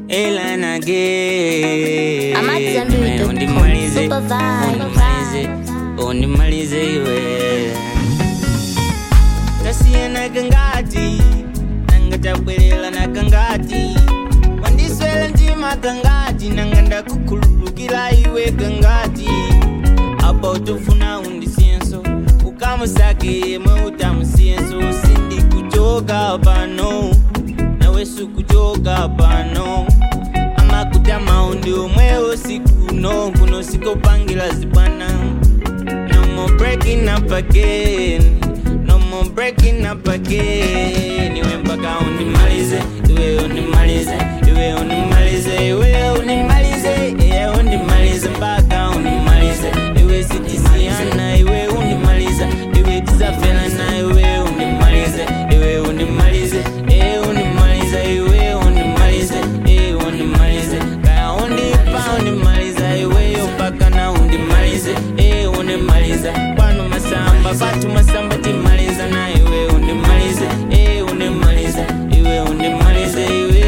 ila nage Amazambiri.com. undimalize Super vibe. undimalize undimalize iwe tasiyana kangati nanga tabwelela na kangati wandiswela ntima kangati nanga ndakukhululukila iwe kangati apa utofuna undisiyenso ukamusake yemwe utamusiyenso sindikuchoka pano nawe sukuchoka pano amakutama undi omwewo sikuno kuno sikopangila zibwana no more breaking up again no more breaking up again iwe mpaka unimalize iwe unimalize iwe unimalize iwe unimalize iwe unimalize mpaka unimalize iwe sitisiana iwe unimaliza iwe tizafelana iwe unimalize iwe unimalize iwe unimaliza iwe unimalize iwe unimalize kaya undipa unimaliza iweyo mpaka na undimalize iwe unimaliza kwanu masamba patu masamba timaliza na iwe unimalize iwe unimaliza iwe unimalize iwe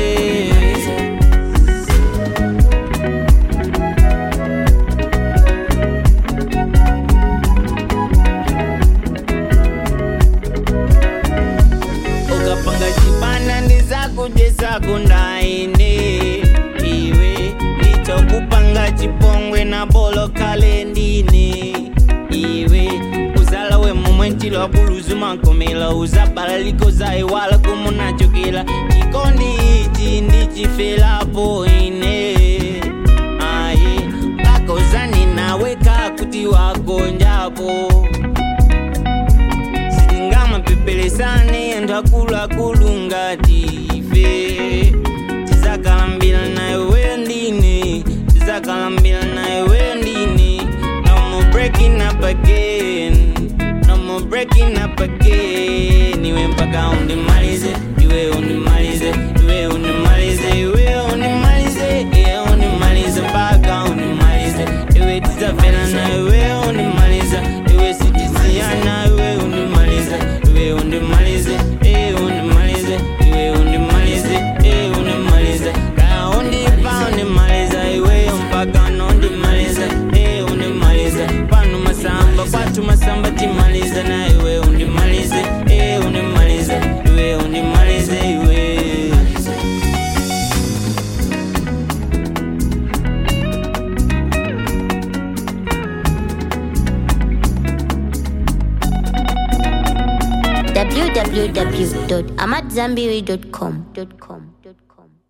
ukapanga chibana ndizakujesa kundaine iwe ndichokupanga chipongwe na bolo kalendine iwe uzala we momwe ntilo buluzu mankomela uzabala likoza iwala kumunachokela chikondi ichi ndichifelapo ine aye kakozani nawe kakuti wagonjapo sitingamapepelesane anthu akuluakulu ngati ife tizakalambira nayo weyo ndine tizakalambira nayo weyo ndine no more breaking up again no more breaking up again iwe mpaka undimalize iwe undimalize iwe undimalize iwe undimalize iwe undimalize mpaka undimalize iwe tizafela na iwe undimaliza iwe sitisiana iwe undimalize iwe undimalize iwe undimalize iwe undimalize iwe undimalize kaya undipa undimaliza iweyo mpaka nondimaliza iwe undimalize pano masamba kwatu masamba timaliza na iwe undimalize iwe undimalize iwe undimalize iwe www.amadzambiri.com.